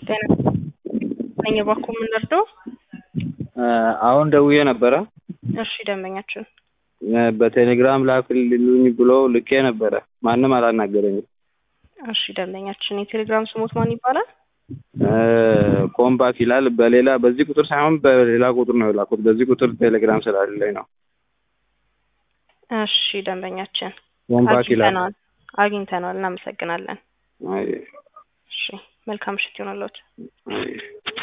ጤና ነኝ እባክዎ ምን ልርዳዎ? አሁን ደውዬ ነበረ እሺ ደንበኛችን በቴሌግራም ላክልኝ ብሎ ልኬ ነበረ ማንም አላናገረኝም። እሺ ደንበኛችን የቴሌግራም ስሞት ማን ይባላል? ኮምባክ ይላል በሌላ በዚህ ቁጥር ሳይሆን በሌላ ቁጥር ነው የላኩት በዚህ ቁጥር ቴሌግራም ስላለኝ ነው። እሺ ደንበኛችን ኮምባክ ይላል። አግኝተነዋል አግኝተነዋል እናመሰግናለን። አይ እሺ መልካም ምሽት ይሆንልዎት። አይ